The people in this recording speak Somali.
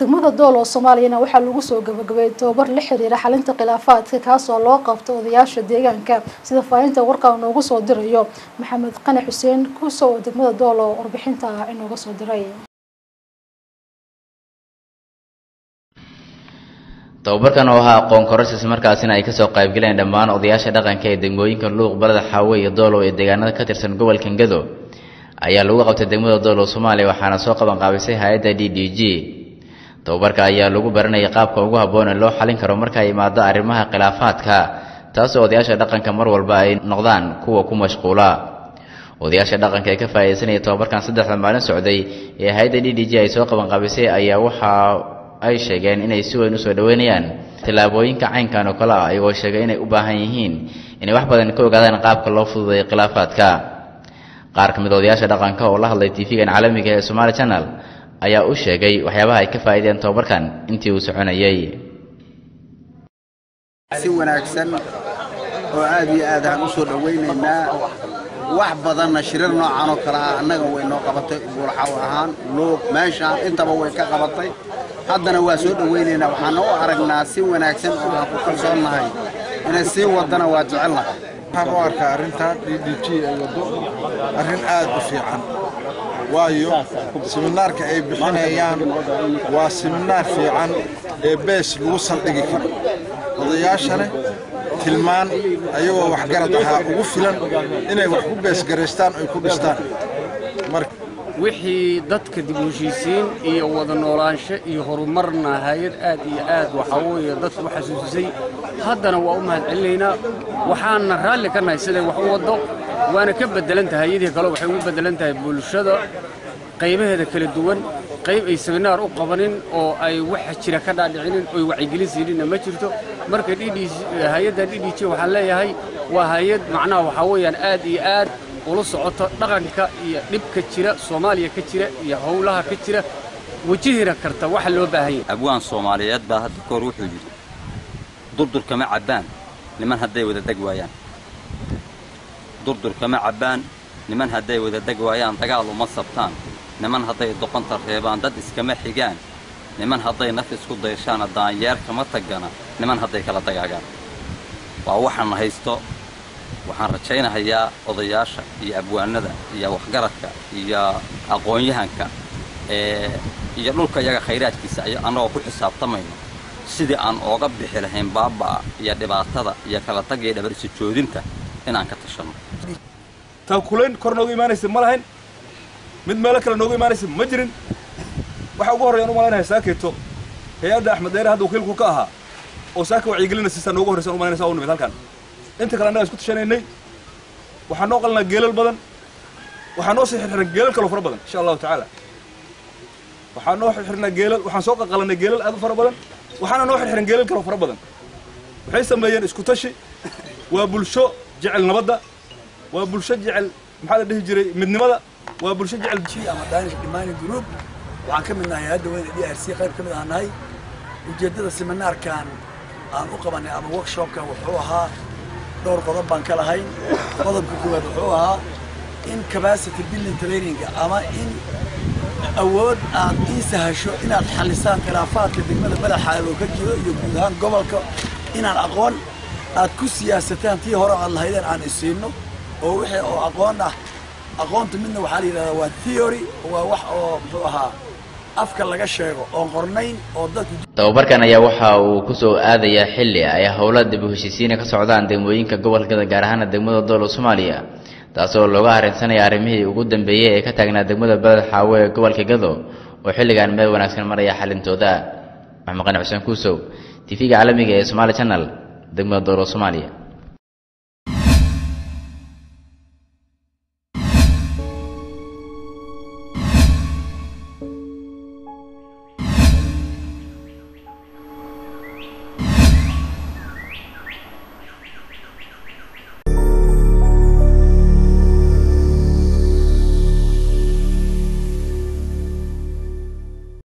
degmada dool oo soomaaliyana waxaa lagu soo gabagabeeyay tababar la xiriira xalinta khilaafaadka kaasoo loo qabto odayaasha deegaanka sida faahinta warkaa noogu soo dirayo maxamed qani xuseen kuuso oo degmada dool oo warbixinta ah inooga soo diray tababarkan oo ahaa aqoon kororsis markaasina ay kasoo qaybgaleen dhammaan odayaasha dhaqanka ee degmooyinka luuq balada xaawe iyo doolow ee deegaanada ka tirsan gobolka ngado ayaa lagu qabtay degmada doolow soomaaliya waxaana soo qaban qaabisay hay-adda d d g tababarka ayaa lagu baranayay qaabka ugu habboon ee loo xalin karo marka ay imaado arrimaha khilaafaadka taasoo odayaasha dhaqanka mar walba ay noqdaan kuwa ku mashquula odayaasha dhaqanka ee ka faa'iidaysanaya tababarkan saddexda maalin socday ee hay-adda d d g ay soo qaban qaabisay ayaa waxaa ay sheegeen inay si weyn usoo dhoweynayaan tillaabooyinka caynkan oo kale ah iyagoo sheegay inay u baahan yihiin inay wax badan ka ogaadaan qaabka loo fududeeyo khilaafaadka qaar ka mid odayaasha dhaqanka oo la hadlay tv-gan caalamiga ee somaali channel ayaa u sheegay waxyaabaha ay ka faa'iideen tababarkan intii uu soconayay si wanaagsan oo aad iyo aad aan u soo dhowaynaynaa wax badanna shirar noocan oo kale ah annaga way noo qabatay buurxaw ahaan luuq meeshaan intaba way ka qabatay haddana waa soo dhowaynaynaa waxaana u aragnaa si wanaagsan oo aan ku kalsoonnahay inay sii wadana waa jecelnahay waxaan u arkaa arrintan d d g ay waddo arrin aad u fiican waayo siminaarka ay bixinayaan waa siminaar fiican ee bees lagu saldhigi karo odayaashana tilmaan ayagoo waxgarad ahaa ugu filan inay wax ku beesgaraystaan ay ku dhistaan wixii dadka dib u heshiisiin iyo wada noolaansho iyo horumarna hay-ad aad iyo aad waxaa weeye dadku u xasuusisay haddana waa u mahad celinaynaa waxaana raalli ka nahay siday wax u waddo waana ka beddelan tahay hayadii kale waxay ugu beddelan tahay bulshada qaybaheeda kala duwan qayb ay seminaar u qabanin oo ay waxa jira ka dhaadhicinin oy wacyigelin siininna ma jirto marka hay-adda d d j waxaan leeyahay waa hay-ad macnaha waxaa weeyaan aad iyo aad ula socoto dhaqanka iyo dhibka jira soomaaliya ka jira iyo howlaha ka jira wejihina karta waxa loo baahan yahay abwaan soomaaliyeed baa hadda kahor wuxuu yidhi durdur kama cabbaan niman hadday wada deg waayaan durdur kama cabbaan niman hadday wada deg waayaan dagaal uma sabtaan niman hadday doqonta reebaan dad iskama xigaan niman hadday naf isku dayshaana daanyeer kama tagana niman hadday kala dagaagaan waa waxaana haysto waxaan rajaynahayaa odayaasha iyo abwaanada iyo waxgaradka iyo aqoon-yahanka iyo dhulka iyaga khayraadkiisa annagoo ku xisaabtamayno sidii aan ooga bixi lahayn baaba'a iyo dhibaatada iyo kala tag iyo dhabarisi joodinta inaan ka tashanno taakulayn kor nooga imaanaysa ma lahayn mid meelo kale nooga imaanaysa ma jirin waxaa ugu horreyan u malaynayaa saakeeto hay-adda axmed dheere hadda wakiilku ka ahaa oo saaka wacyigelina siisaa noogu horraysan u malaynaysa u nimid halkan inta kale annaga isku tashanaynay waxaa noo qalanaa geelal badan waxaa noo sii xirxiran geelal kaloo fara badan insha allahu tacaala waxaa noo xirxirnaa geelal waxaan soo qaqalanay geelal aad u fara badan waxaana noo xirxiran geelal kaloo fara badan waxay sameeyeen isku tashi waa bulsho jecel nabadda waa bulsho jecel maxaa la dhihi jiray midnimada waa bulsho jecel ama danish dhimaani group waxaan ka mid nahay hadda weyne d r c qayb ka mid ah nahay ujeeddada seminaarkan aan u qabanay ama workshopkan wuxuu ahaa dhowr qodob baan ka lahayn qodobka koowaad wuxuu ahaa in capacity building traininga ama in awood aad ii sahasho inaad xalisaan khilaafaadka degmada madaxaada oo ka jiro iyo guud ahaan gobolka inaan aqoon aad ku siyaasataan tii hore aad lahaydeen aan isiinno oo wixii oo aqoon ah aqoonta midna waxaa la yidhahdaa waa theory waa wax oo muxuu ahaa afka laga sheego oon qornayn oo dadku tababarkan ayaa waxa uu ku soo aadayaa xilli ay howlo dib u heshiisiina ka socdaan degmooyinka gobolkada gaar ahaana degmada doolo soomaaliya taasoo looga arrinsanaya arrimihii ugu dambeeyey ee ka taagnaa degmada beled xaawe ee gobolka gado oo xilligan meel wanaagsan maraya xalintooda maxamed qani xuseen kuusow tv-ga caalamiga ee somaali channel degmada doolo soomaaliya